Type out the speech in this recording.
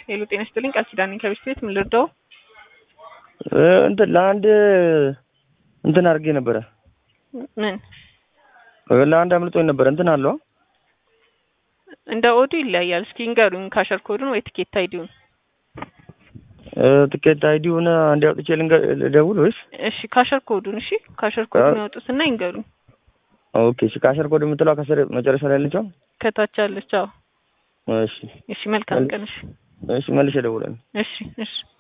ሄሎ ጤና ይስጥልኝ ቃል ኪዳን ነኝ ከቤት ቤት ምን ልርዳው? እንትን ለአንድ እንትን አድርጌ ነበረ ምን ለአንድ አምልጦኝ ነበረ እንትን አለው እንደ ኦዱ ይለያያል። እስኪ ንገሩኝ ካሸር ኮዱን ወይ ትኬት አይዲውን። ትኬት አይዲውን አንድ አውጥቼ ልንገር ልደውል ወይስ? እሺ ካሸር ኮዱን እሺ ካሸር ኮዱን ያወጡትና ይንገሩኝ። ኦኬ እሺ ካሸር ኮድ የምትለው ከስር መጨረሻ ላይ ያለችው ከታች አለች። አዎ እሺ እሺ መልካም ቀን። እሺ እሺ መልሼ እደውላለሁ። እሺ እሺ